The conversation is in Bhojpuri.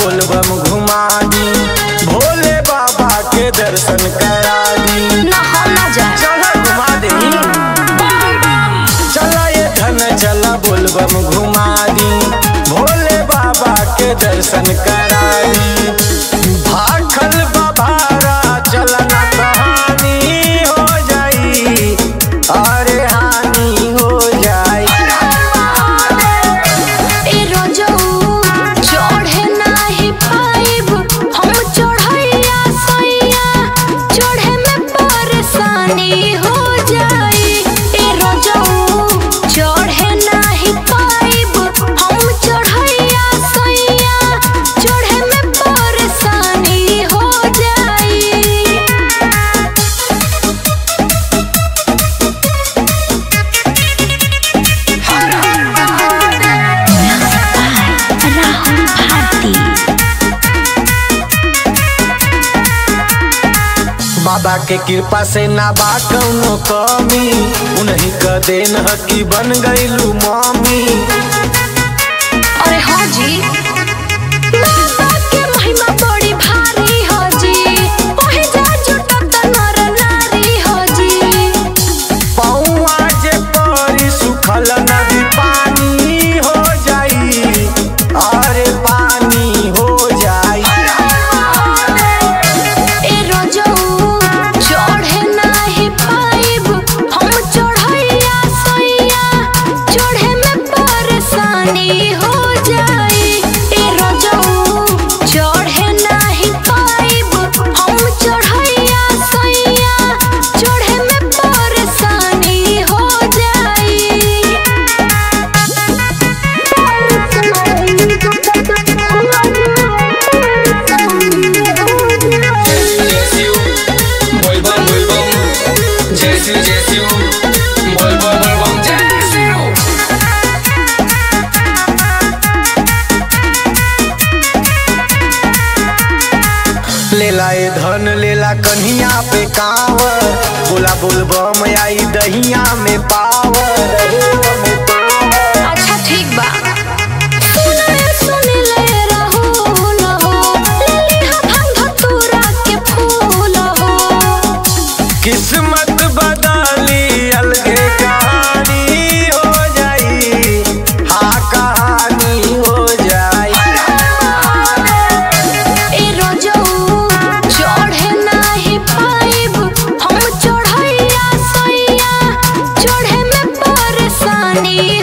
बोलबम घुमा दी भोले बाबा के दर्शन करा दी ना हम ना जाए चला घुमा दे चला ये धन चला बोलबम घुमा दी भोले बाबा के दर्शन करा दी भाखल बाबारा चला ना कहानी हो जाई अरे हानि हो जाई ए रोजऊ चढ़े नाही पाइब हम चढ़ैया सैया चढ़े में परेशानी हो जाई ए रोजऊ चढ़े नाही पाइब हम चढ़ैया सैया चढ़े में परेशानी हो जाई राहुल भारती बाबा के कृपा से ना बा कौनो कमी उन्हीं का देन ह कि बन गईलू मामी अरे हाँ जी बाबा के महिमा बड़ी भारी हो जी ओहे जा जुटत नर नारी हो जी पौआ जे परी सुखल नदी पानी हो जाई अरे पानी हो जाई ए रोजऊ चढ़े नाही पाइब हम चढ़ैया सैया चढ़े में परेशानी हो जाई ए रोजऊ चढ़े नाही पाइब हम चढ़ैया सैया चढ़े में परेशानी हो जाई Jesiu, boy bam boy bam. Jesiu, Jesiu, boy bam boy bam. Jesiu. लेला ए धन लेला कन्हिया पे कांवर बोला बोलबम आई दहिया में पावर अच्छा ठीक बा सुने सुने ले रहो न हो ले लिहा भांग धतूरा के फूल हो किस्मत बदली अलगे कहानी हो जाई हाँ कहानी हो जाई ए रोजऊ चढ़े नाही पाइब हम चढ़ैया सैया चढ़े में परेशानी